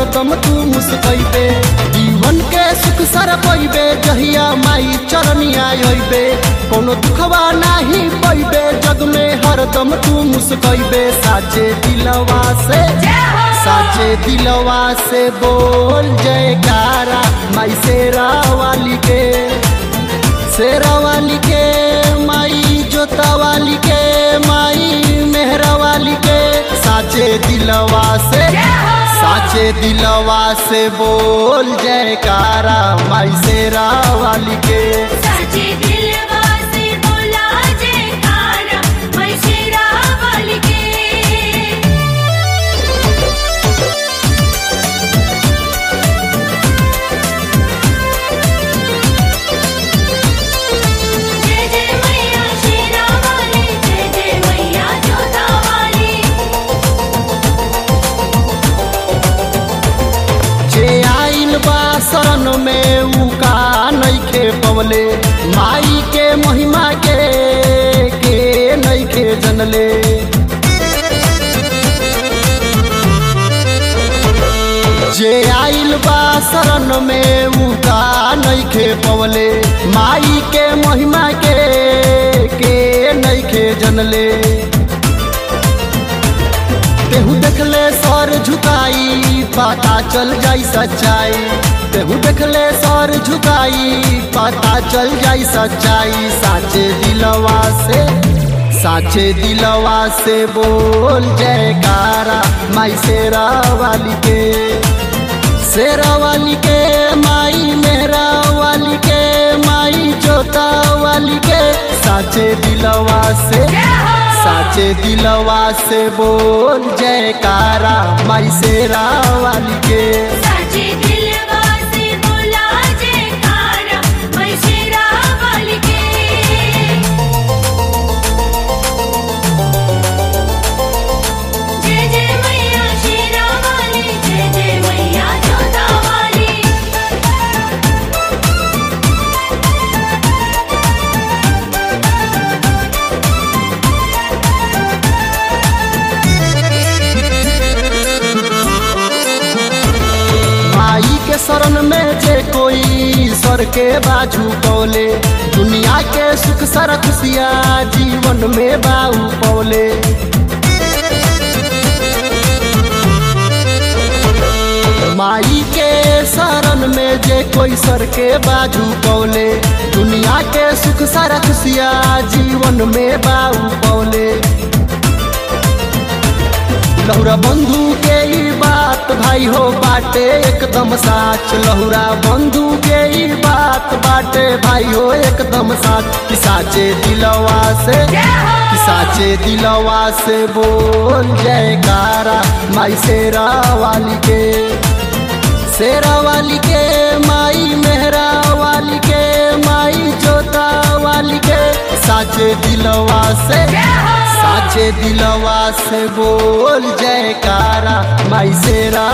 हरदम तू मुस्कैबे जीवन के सुख सर पैबे जहिया माई चरनिया अइबे कोनो दुखवा नाही पैबे जग में हरदम तू मुस्कैबे साचे दिलवा से साचे दिलवा से बोल जयकारा माई शेरा वाली के शेरा वाली के माई जोता वाली के माई मेहरा वाली के साचे दिलवा से साचे दिलवा से बोल जयकारा माई शेरा वाली के साचे दिलवा से बोला जयकारा मैं शेरा वाली के जय जय मैया शेरा वाली जय जय मैया जोधा वाली जे आइल बा शरण में ऊ का नइखे पवले माई के महिमा के के नइखे जनले जे आइल बा शरण में ऊ का नइखे पवले माई के महिमा के के नइखे जनले तेहू देखले सर झुकाई पता चल जाई सच्चाई तेहू देखले सर झुकाई पता चल जाई सच्चाई साचे दिलवा से साचे दिलवा से बोल जयकारा माई शेरा वाली के शेरा वाली के माई मेरा वाली के माई जोता वाली के साचे दिलवा से साचे दिलवा से बोल जयकारा माई शेरा वाली के साचे दिलवा से बोला जयकारा मैं शेरा वाली के जय जय मैया शेरा वाली जय जय मैया जोधा वाली माई के शरण में जे कोई सर के बाजू पौले दुनिया के सुख सर खुशिया जीवन में बाऊ पौले माई के शरण में जे कोई सर के बाजू पौले दुनिया के सुख सारा खुशिया जीवन में बाऊ पौले लहुरा बंधु के ई बात भाई हो बाटे एकदम साच लहुरा बंधु के ई बात बाटे भाई हो एकदम साच कि साचे दिलवा से कि साचे दिलवा से बोल जयकारा माई शेरा वाली के शेरा वाली के माई मेहरा वाली के माई जोता वाली के साचे दिलवा से साचे दिलवा से बोल जयकारा माई शेरा